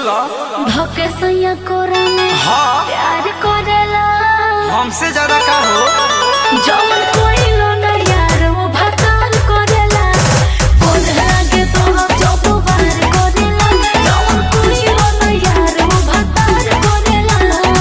बोलो धोके सैया कोरा में हाँ प्यार करेला हमसे ज्यादा का हो जौन कोइलो ना यार वो भतार करेला बोल लागे तो हम जब बार करेला जौन कोइलो ना यार वो भतार करेला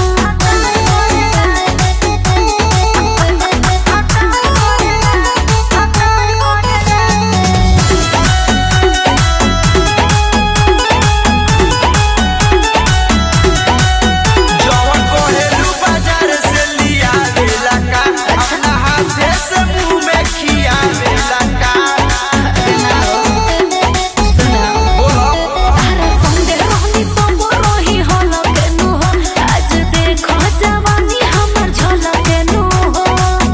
जवन कोहेलू बाजार से लिया वेला का अपना हाथे से मुंह में खिया वेला का बोलो तारा संगे रहनी तब रही हलक नु हो आज देखो जवानी हमर झलक नु हो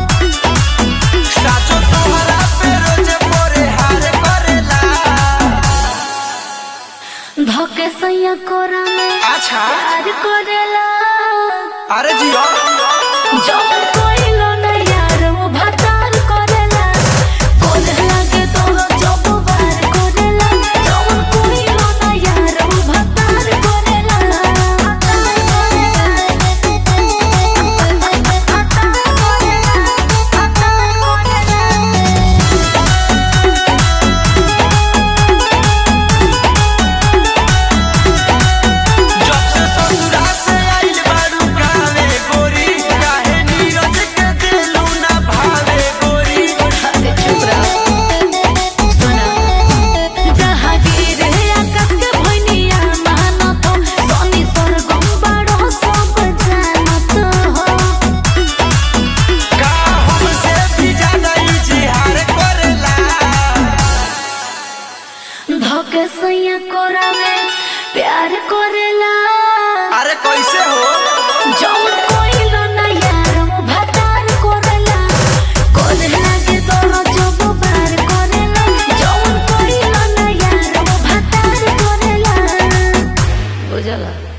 साचो तोहरा पे रोज पोरे हार करेला धोके सैया कोरा में अच्छा प्यार करेला अरे जियो जौन कोइलो ना यार वो भतार करेला कोल लागे तो जब बार करेला जौन कोइलो ना यार वो भतार करेला जब से ससुरा से आइल बारू गावे गोरी काहे नीरज के दिलू ना भावे गोरी अरे चुप रहो सुना जहागीर आकाश के भैनिया मानत हो सोनी सरगम बड़ो सब जानत हो का हमसे भी ज्यादा इजहार करेला धोके सैया कोरा में प्यार करेला अरे कैसे हो जौन कोइलो ना यार वो भतार करेला कोल लागे तो जब बार करेला जौन कोइलो ना यार वो भतार करेला बुझला